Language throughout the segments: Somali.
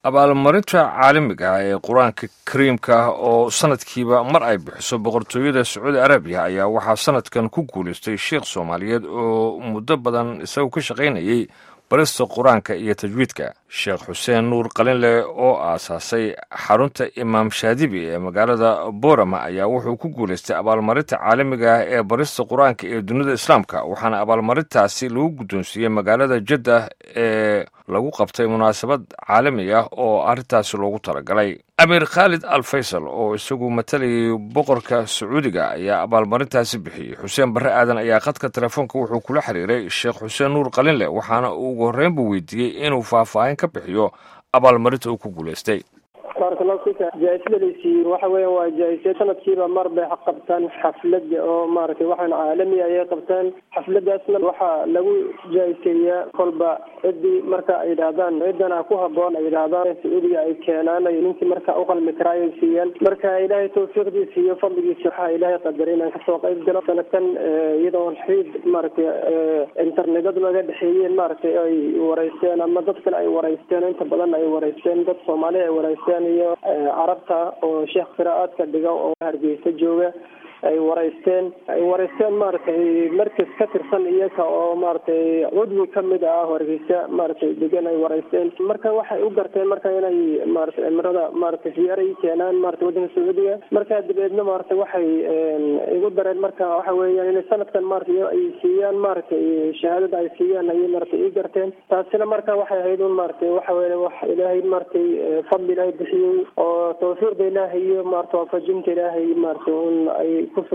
abaalmarinta caalamiga ah ee qur-aanka kariimka ah oo sanadkiiba mar ay bixiso boqortooyada sacuudi arabiya ayaa waxaa sanadkan ku guulaystay sheikh soomaaliyeed oo muddo badan isagu ka shaqaynayay barista qur-aanka iyo tajwiidka sheekh xuseen nuur qalinleh oo aasaasay xarunta imaam shaadibi ee magaalada boorama ayaa wuxuu ku guulaystay abaalmarinta caalamiga ah ee barista qur-aanka ee dunida islaamka waxaana abaalmarintaasi lagu guddoonsiiyey magaalada jaddah ee lagu qabtay munaasabad caalami ah oo arrintaasi loogu talagalay amiir khaalid al faysal oo isagu matalayay boqorka sacuudiga ayaa abaalmarintaasi bixiyey xuseen barre aadan ayaa khadka telefoonka wuxuu kula xiriiray sheekh xuseen nuur qalinleh waxaana uu ugu horreynbu weydiiyey inuu faahfaahin ka bixiyo abaalmarinta uu ku guulaystay baarkalafika jaa-isada laysiiyey waxa weya waa jaa-isya sanadkiiba mar bay qabtaan xaflada oo maaragtay waxaan caalami ayay qabtaan xafladaasna waxaa lagu jaa-iseeyaa kolba ciddii marka ay yidhaahdaan ciddana ku haboon ay yidhaahdaan sacuudiga ay keenaan ay ninkii marka uqalmi karaa ay siiyaan marka ilaahay tawfiiqdiisa iyo fadligiisa waxaa ilaahay qadaray inaan kasoo qayb galo sanadkan iyadoo xiid maaragtay internetad laga dhexeeyeen maaragtay ay wareysteen ama dad kale ay wareysteen inta badan ay wareysteen dad soomaali ay wareysteen iyo carabta oo sheekh qiraa'aadka dhiga oo hargeysa jooga ay wareysteen ay wareysteen maaragtay markas ka tirsan iyaga oo maaragtay cudwi kamid ah hargeysa maaragtay degan ay wareysteen marka waxay u garteen marka inay maaragtay cimrada maaragtay ziyaaray keenaan maratay waddanka sacuudiga markaa dabeedna maaragtay waxay igu dareen marka waxa weeyaan inay sanadkan maaragtay ay siiyaan maaragtay shahaadada ay siiyaan ayay maaragtay ii garteen taasina marka waxay ahayd un maaragtay waxa weya wax ilaahay maaragtay fadli ilaahay bixiyey oo tawfiiqda ilaahay iyo maarata waafajinta ilaahay maaragtay un ay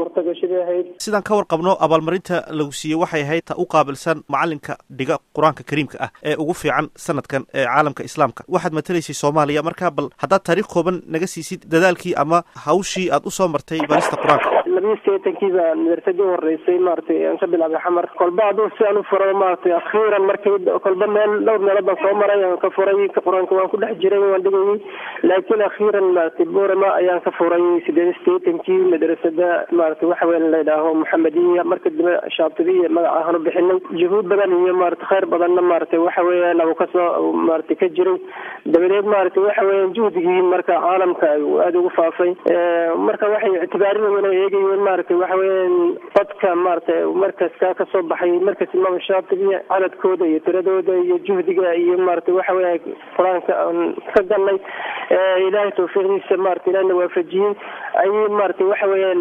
sidaan ka warqabno abaalmarinta lagu siiyey waxay ahayd ta u qaabilsan macalinka dhiga qur-aanka kariimka ah ee ugu fiican sanadkan ee caalamka islaamka waxaad matalaysay soomaaliya markaa bal haddaad taariikh kooban naga siisid dadaalkii ama hawshii aad usoo martay barista qur-aanka labiyi seetankiiba madrasadi horeysay maaragtay aan ka bilaabay xamar kolba hadduu si aan u furo maaragtay akhiiran markii kolba meel dhowr meelood baan soo maray aan ka furay qur-aanka waan ku dhex jiray waan dhigayay laakiin akhiiran maaragtay borama ayaan ka furay sideed seetankii madrasada maaragtay waxa weya layidhaaho maxamediya marka dambe shaatibiya magac ahaan u bixinay juhuud badan iyo maarata kheyr badanna maaragtay waxa weeyaan abu kasoo maaragtay ka jiray dabadeed maaragtay waxa weeyaan juhdigii marka caalamka aada ugu faafay marka waxay ictibaarinayeen oo eegayeen maaragtay waxa weeyaan dadka maaragtay markaska kasoo baxay markas imaam shaatibiya cadadkooda iyo tiradooda iyo juhdiga iyo maaragtay waxa weya qur-aanka aan ka galnay ilaahay tawfiiqdiisa maarata ilahna waafajiyey ayay maaragtay waxa weeyaan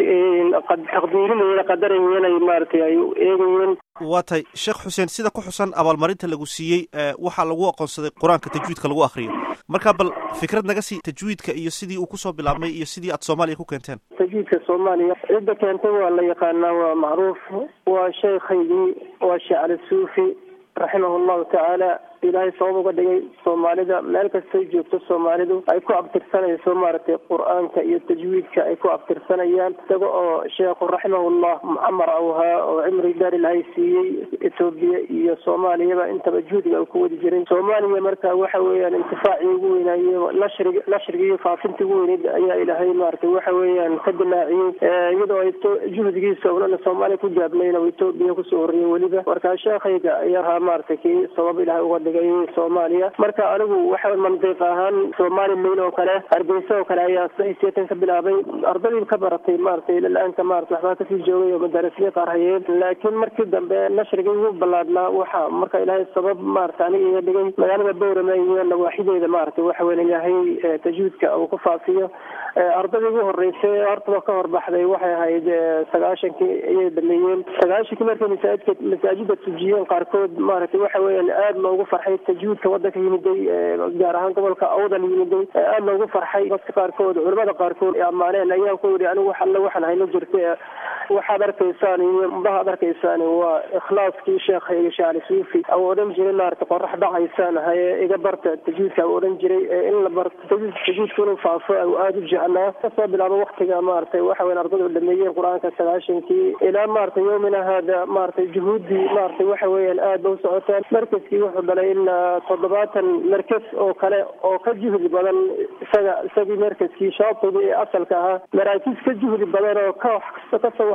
taqdiirinayeen qadarayeen ay maaragtay ay eegayeen waa tay sheekh xuseen sida ku xusan abaalmarinta lagu siiyey waxaa lagu aqoonsaday qur-aanka tajwiidka lagu akriyo marka bal fikrad naga sii tajwiidka iyo sidii uu kusoo bilaabmay iyo sidii aad soomaaliya ku keenteen tajwiidka soomaaliya cidda keentay waa la yaqaanaa waa macruuf waa sheekhaygii waa sheekh cali suufi raximah llahu tacaala ilaahay sabab uga dhigay soomaalida meel kastay joogto soomaalidu ay ku abtirsanayso maaragtay qur-aanka iyo tajwiidka ay ku abtirsanayaan isaga oo sheekhu raximahullah mucamar awhaa oo cimri daar ilahay siiyey etoobiya iyo soomaaliyaba intaba juhdiga ku wadi jiray soomaaliya marka waxa weeyaan intifaacii ugu weynaaye nashrig nashrigii iyo faafintii ugu weyneyd ayaa ilaahay maaragtay waxa weeyaan ka dilaaciyey iyadoo ay juhdigiisa unana soomaaliya ku gaabnayn oo etoobiya kusoo horreeyey weliba markaa sheekhayga ayaa ahaa maaragtay kii sabab ilahay uga soomaaliya marka anigu waxa mandiiq ahaan somalilan oo kale hargeysa oo kale ayaa seetan ka bilaabay ardadii ka baratay maaragtay ilalaanka maarata waxbaa kasii joogay oo madarasliya qaar hayeen laakiin markii dambe nashrigii ugu ballaadhnaa waxa marka ilaahay sabab maarata aniga iga dhigay magaalada bowrame iyo nawaaxideeda maaragtay waxa weya ilaahay tajwiidka uu ku faafiyo ardadii ugu horeysay hortaba ka horbaxday waxay ahayd sagaashankii ayay dhameeyeen sagaashankii markay masaajidka masaajida tujiyeen qaarkood maaragtay waxa weeyaan aada loogu farxay tajwiidka wadanka yimiday gaar ahaan gobolka awdal yimiday aada loogu farxay dadka qaarkood culamada qaarkood ammaaneen ayaan ku yidhi anigu alle waxaan hayno jirta waxaad arkaysaan iyo mudahaad arkaysaan waa ikhlaaskii sheekhayga shaali suufi au odhan jiray maarata qorax dhacaysaan haye iga barta tajwiidka au odhan jiray in la barto tajwiidka inuu faafo au aada u jeclaa kasoo bilaabo waktiga maaragtay waxa weyan ardadu dhameeyeen qur-aanka sagaashankii ilaa maarata yowmina haada maaragtay juhuuddii maaragtay waxa weeyaan aada ba u socotaan markaskii wuxuu dhalay ilaa toddobaatan markas oo kale oo ka juhdi badan isaga isagii markaskii shaabtigi ee asalka ahaa maraakiis ka juhdi badan oo ka wax kasta kasoo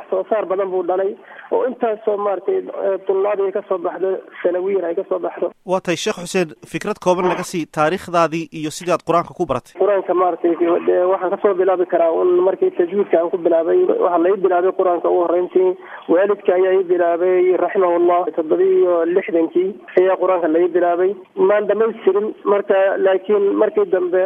wax soo saar badan buu dhalay oo intaasoo maaragtay dullaadii ay kasoo baxdo sanawiyan ay kasoo baxdo waa tahay sheekh xuseen fikrad kooban naga sii taariikhdaadii iyo sidaad qur-aanka ku baratay qur-aanka maaragtay waxaan kasoo bilaabi karaa un markii tajwiidka aan ku bilaabay waxaa lai bilaabay qur-aanka ugu horreyntii waalidka ayaa i bilaabay raximahullah toddoba iyo lixdankii ayaa qur-aanka lai bilaabay maan dhamaystirin marka laakiin markii dambe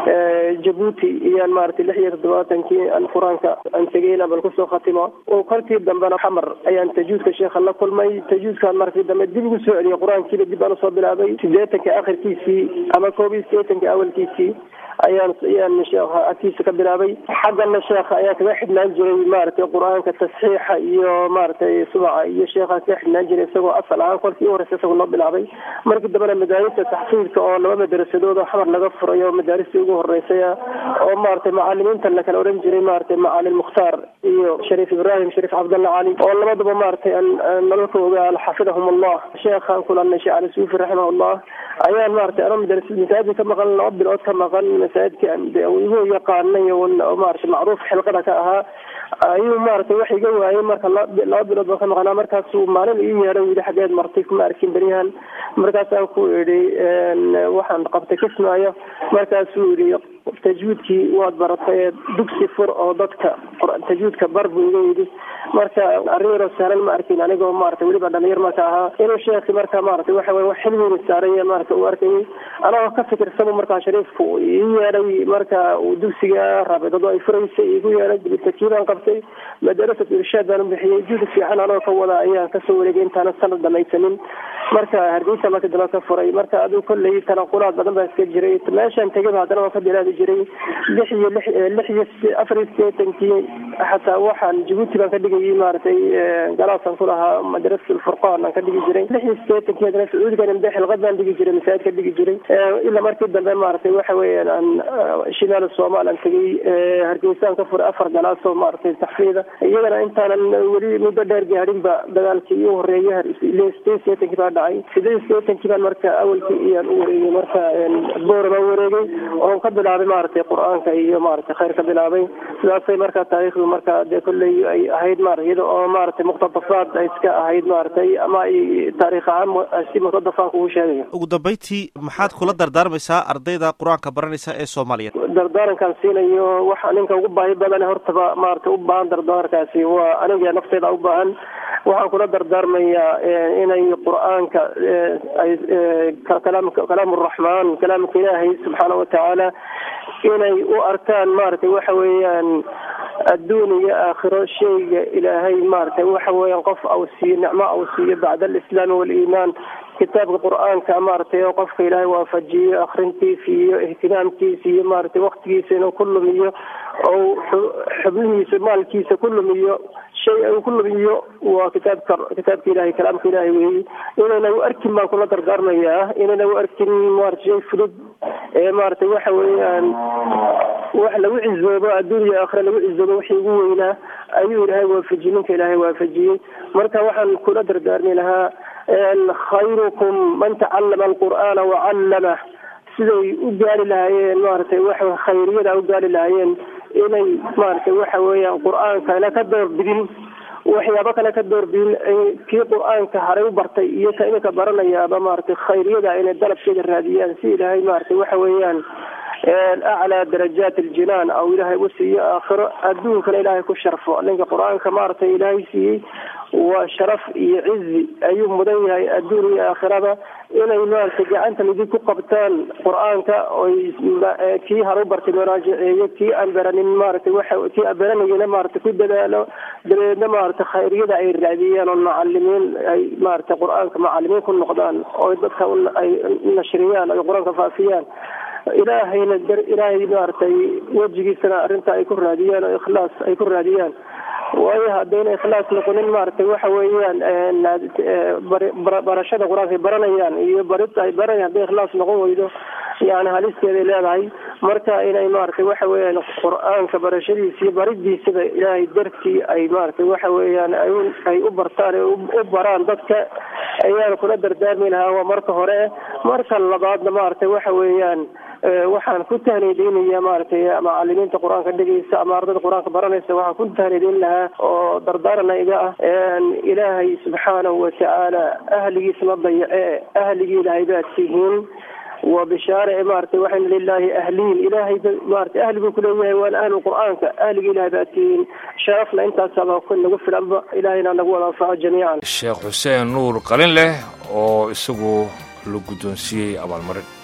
jabuuti iyaan maaragtay lix iyo toddobaatankii aan qur-aanka aan tegay inaan bal kusoo khatimo oo kolkii dambena xamar ayaan tajuudka sheekha la kulmay tajuudkaan markii dambe dib ugu soo celiyay qur-aankiiba dib aan usoo bilaabay sideetanka akhirkiisii ama koob iyo sideetanka awalkiisii ayaan ayaan sheekha agtiisa ka bilaabay xaggana sheekha ayaa kaga xidhnaan jiray maaragtay qur-aanka tasxiixa iyo maaragtay subaca iyo sheekha kaga xidhnaan jiray isagoo asal ahaan kolkii u horeysa isagoo loo bilaabay markii dambena madaarista taxfiidka oo laba madarasadood oo xamar laga furay oo madaaristii ugu horeysay oo maaragtay macalimiinta la kala oran jiray maaragtay macalin mukhtaar iyo shariif ibraahim shariif cabdalla cali oo labadaba maaragtay nololka ogaal xafidahum allah sheekhaan kulanay sheekh cali suufi raximahullah ayaan maaragtay ano madaras masaajid ka maqan laba bilood ka maqan masaajidka igu yaqaanay maaragtay macruuf xilqada ka ahaa ayuu maaragtay wax iga waayay marka laba bilood baan ka maqnaa markaasuu maalin ii yeedhay yidhi xageed martay kuma arkin beryahan markaasaan ku idhi waxaan qabtay kismaayo markaasuu yidhi tajwiidkii waad baratay dugsi fur oo dadka tajwiidka bar buu iga yidhi marka arrin yaroo sahlan ma arkin anigoo maaragtay weliba dhalinyar marka ahaa inuu sheekhi marka maaragtay waxa weye wax xilwiina saaran yahay maaragta uu arkayay anagoo ka fikirsanu markaa shariifku ii yeedhay marka uu dugsiga raabidado ay furaysay igu yeedhay dibitakiibaan qabtay madarasat irshaad baan u bixiyey juhdi fiican anoo ka wada ayaan kasoo wareegay intaana sanad dhamaysanin marka hargeysa marka dambe ka furay marka aduu kolley tanaqulaad badan baa iska jiray meeshaan tegaba haddana waan ka bilaadi jiray lix iyo lix lix iyo afar iyo sideetankii xataa waxaan jabuuti baan ka dhigayay maaragtay galaasaan ku lahaa madrasat alfurqaan aan ka dhigi jiray lix iyo sideetankii haddana sacuudiga nimbe xilqad baan dhigi jiray masaajid ka dhigi jiray ilaa markii dambe maaragtay waxa weeyaan aan shimaal soomaal aan tegay hargeysaan ka furay afar galaasoo maaragtay taxfiida iyagana intaanan weli muddo dheer gaadhinba dagaalkii iu horeeyay sideed sideetankii baa dhacay sideed sideetankii baan marka awalkii iyaan u wareegay marka boora baan wareegay oon ka bilaabay maaragtay qur-aanka iyo maaragtay khayr ka bilaabay sidaasay marka taariikhdu marka dee kolley ay ahayd maarata iyada oo maaragtay muqtadafaad ay iska ahayd maaragtay ama ay taariikh ahaan si muqtadafaan kugu sheegayo ugu dambeyntii maxaad kula dardaarmaysaa ardayda qur-aanka baranaysa ee soomaaliyeed dardaarankaan siinayo waxa ninka ugu baahi badan hortaba maaragtay u baahan dardaarankaasi waa aniga nafteyda u baahan waxaan kula dardaarmayaa inay qur-aanka ay kalaam raxmaan kalaamka ilaahay subxaana watacaala inay u arkaan maaragtay waxa weeyaan adduun iyo aakhiro shayga ilaahay maaragtay waxa weeyaan qof au siiyo nicmo au siiyo bacda alislaami waaliimaan kitaabka qur-aanka maaragtay oo qofka ilaahay waafajiyo akrintiisa iyo ihtimaamkiisa iyo maaragtay waktigiisa inuu ku lumiyo ou xubnihiisa maalkiisa ku lumiyo shay uu ku lumiyo waa kitaabka kitaabka ilahay kalaamka ilahay weeye inayna u arkin baan kula dardaarmayaa inayna u arkin maarata shay fudud ee maaragtay waxa weeyaan wax lagu cizoobo adduuniya aakhira lagu cizoobo wixii ugu weynaa ayuu ilaahay waafajiyey ninka ilaahay waafajiyey marka waxaan kula dardaarmi lahaa khayrukum man tacallama alqur'aana wacallamah siday u gaari lahaayeen maaragtay waxa khayriyada u gaari lahaayeen inay maaragtay waxa weeyaan qur-aankana ka doorbidin waxyaabo kale ka doorbidin kii qur-aanka haray u bartay iyo ka iminka baranayaaba maaragtay khayriyada inay dalabkeeda raadiyaan si ilaahay maaragtay waxa weeyaan aclaa darajaat aljinaan aw ilaahay u siiyo aakhiro adduunkana ilaahay ku sharfo ninka qur-aanka maaragtay ilaahay siiyey waa sharaf iyo cizi ayuu mudan yahay adduun iyo aakhiraba inay maaragtay gacanta midig ku qabtaan qur-aanka oy kii haru bartay maraajiceeyo kii aan baranin maaragtay waxa kii aan baranayana maaragtay ku dadaalo dabeedna maaragtay khayriyada ay raadiyaan oo macalimiin ay maaragtay qur-aanka macalimiin ku noqdaan oo dadka ay nashriyaan ay qur-aanka faafiyaan ilaahayna ilaahay maaragtay wejigiisana arrinta ay ku raadiyaan oo ikhlaas ay ku raadiyaan waayo haddayna ikhlaas noqonin maaragtay waxa weeyaan barashada qur-aanka ay baranayaan iyo barita ay baranayaan hadday ikhlaas noqon weydo yani halisteeday leedahay marka inay maaragtay waxa weeyaan qur-aanka barashadiisa iyo baridiisaba ilaahay dartii ay maaragtay waxa weeyaan ay u bartaan u baraan dadka ayaan kula dardaarmi lahaa waa marka hore marka labaadna maaragtay waxa weeyaan waxaan ku tahniideynaya maaragtay macalimiinta qur-aanka dhegeysa ama ardada qur-aanka baranaysa waxaan ku tahniideyn lahaa oo dardaarana iga ah ilaahay subxaanahu watacaala ahligiis ma dayace ahligii ilaahay baad tihiin waa bishaare maaragtay waxayna lilaahi ahliin ilaahay maaragtay ahli buu kuleeyahay waana ahlu qur-aanka ahligii ilahay baad tihiin sharafna intaasaba nagu filanba ilaahayna nagu wada anfaco jamiican sheekh xuseen nuur qalin leh oo isagu la guddoonsiiyey abaalmarin